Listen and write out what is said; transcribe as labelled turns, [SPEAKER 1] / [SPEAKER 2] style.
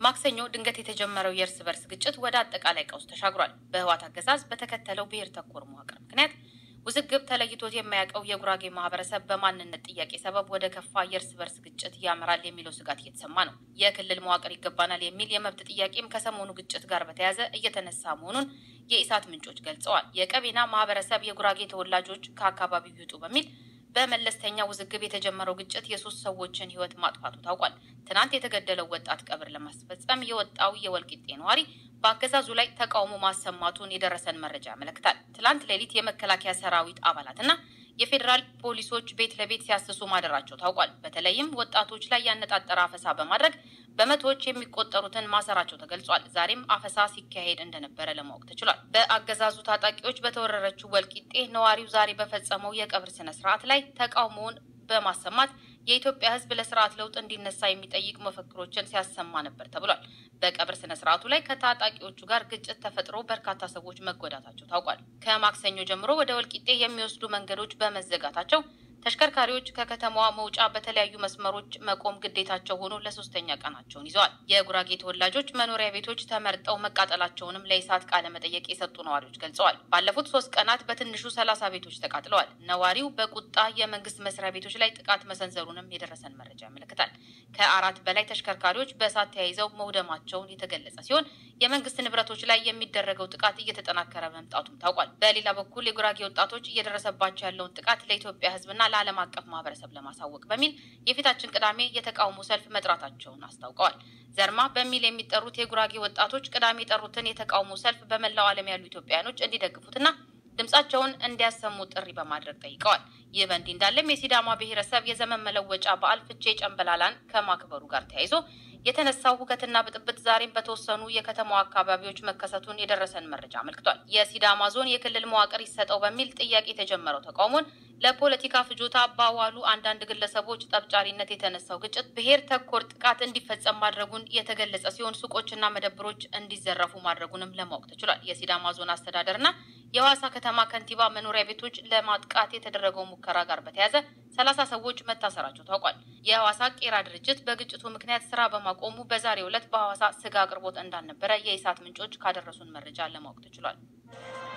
[SPEAKER 1] ማክሰኞ ድንገት የተጀመረው የእርስ በርስ ግጭት ወደ አጠቃላይ ቀውስ ተሻግሯል። በህወሓት አገዛዝ በተከተለው ብሔር ተኮር መዋቅር ምክንያት ውዝግብ ተለይቶት የማያውቀው የጉራጌ ማህበረሰብ በማንነት ጥያቄ ሰበብ ወደ ከፋ የእርስ በርስ ግጭት ያመራል የሚለው ስጋት እየተሰማ ነው። የክልል መዋቅር ይገባናል የሚል የመብት ጥያቄም ከሰሞኑ ግጭት ጋር በተያያዘ እየተነሳ መሆኑን የኢሳት ምንጮች ገልጸዋል። የቀቤና ማህበረሰብ የጉራጌ ተወላጆች ከአካባቢው ይውጡ በሚል በመለስተኛ ውዝግብ የተጀመረው ግጭት የሶስት ሰዎችን ህይወት ማጥፋቱ ታውቋል። ትናንት የተገደለው ወጣት ቀብር ለማስፈጸም የወጣው የወልቂጤ ነዋሪ በአገዛዙ ላይ ተቃውሞ ማሰማቱን የደረሰን መረጃ ያመለክታል። ትላንት ሌሊት የመከላከያ ሰራዊት አባላትና የፌዴራል ፖሊሶች ቤት ለቤት ሲያስሱ ማደራቸው ታውቋል። በተለይም ወጣቶች ላይ ያነጣጠረ አፈሳ በማድረግ በመቶዎች የሚቆጠሩትን ማሰራቸው ተገልጿል። ዛሬም አፈሳ ሲካሄድ እንደነበረ ለማወቅ ተችሏል። በአገዛዙ ታጣቂዎች በተወረረችው ወልቂጤ ነዋሪው ዛሬ በፈጸመው የቀብር ስነ ስርዓት ላይ ተቃውሞውን በማሰማት የኢትዮጵያ ሕዝብ ለስርዓት ለውጥ እንዲነሳ የሚጠይቅ መፈክሮችን ሲያሰማ ነበር ተብሏል። በቀብር ስነ ስርዓቱ ላይ ከታጣቂዎቹ ጋር ግጭት ተፈጥሮ በርካታ ሰዎች መጎዳታቸው ታውቋል። ከማክሰኞ ጀምሮ ወደ ወልቂጤ የሚወስዱ መንገዶች በመዘጋታቸው ተሽከርካሪዎች ከከተማዋ መውጫ በተለያዩ መስመሮች መቆም ግዴታቸው ሆኖ ለሶስተኛ ቀናቸውን ይዘዋል። የጉራጌ ተወላጆች መኖሪያ ቤቶች ተመርጠው መቃጠላቸውንም ለኢሳት ቃለ መጠየቅ የሰጡ ነዋሪዎች ገልጸዋል። ባለፉት ሶስት ቀናት በትንሹ ሰላሳ ቤቶች ተቃጥለዋል። ነዋሪው በቁጣ የመንግስት መስሪያ ቤቶች ላይ ጥቃት መሰንዘሩንም የደረሰን መረጃ ያመለክታል። ከአራት በላይ ተሽከርካሪዎች በእሳት ተያይዘው መውደማቸውን የተገለጸ ሲሆን የመንግስት ንብረቶች ላይ የሚደረገው ጥቃት እየተጠናከረ መምጣቱም ታውቋል። በሌላ በኩል የጉራጌ ወጣቶች እየደረሰባቸው ያለውን ጥቃት ለኢትዮጵያ ሕዝብና ለዓለም አቀፍ ማህበረሰብ ለማሳወቅ በሚል የፊታችን ቅዳሜ የተቃውሞ ሰልፍ መጥራታቸውን አስታውቀዋል። ዘርማ በሚል የሚጠሩት የጉራጌ ወጣቶች ቅዳሜ የጠሩትን የተቃውሞ ሰልፍ በመላው ዓለም ያሉ ኢትዮጵያውያኖች እንዲደግፉትና ድምጻቸውን እንዲያሰሙ ጥሪ በማድረግ ጠይቀዋል። ይህ በእንዲህ እንዳለም የሲዳማ ብሔረሰብ የዘመን መለወጫ በዓል ፍቼ ጨንበላላን ከማክበሩ ጋር ተያይዞ የተነሳው ሁከትና ብጥብጥ ዛሬም በተወሰኑ የከተማዋ አካባቢዎች መከሰቱን የደረሰን መረጃ አመልክቷል። የሲዳማ ዞን የክልል መዋቅር ይሰጠው በሚል ጥያቄ የተጀመረው ተቃውሞን ለፖለቲካ ፍጆታ ባዋሉ አንዳንድ ግለሰቦች ጠብጫሪነት የተነሳው ግጭት ብሔር ተኮር ጥቃት እንዲፈጸም ማድረጉን የተገለጸ ሲሆን ሱቆችና መደብሮች እንዲዘረፉ ማድረጉንም ለማወቅ ተችሏል። የሲዳማ ዞን አስተዳደርና የሐዋሳ ከተማ ከንቲባ መኖሪያ ቤቶች ለማጥቃት የተደረገው ሙከራ ጋር በተያያዘ ሰላሳ ሰዎች መታሰራቸው ታውቋል። የሐዋሳ ቄራ ድርጅት በግጭቱ ምክንያት ስራ በማቆሙ በዛሬው ዕለት በሐዋሳ ስጋ አቅርቦት እንዳልነበረ የኢሳት ምንጮች ካደረሱን መረጃ ለማወቅ ተችሏል።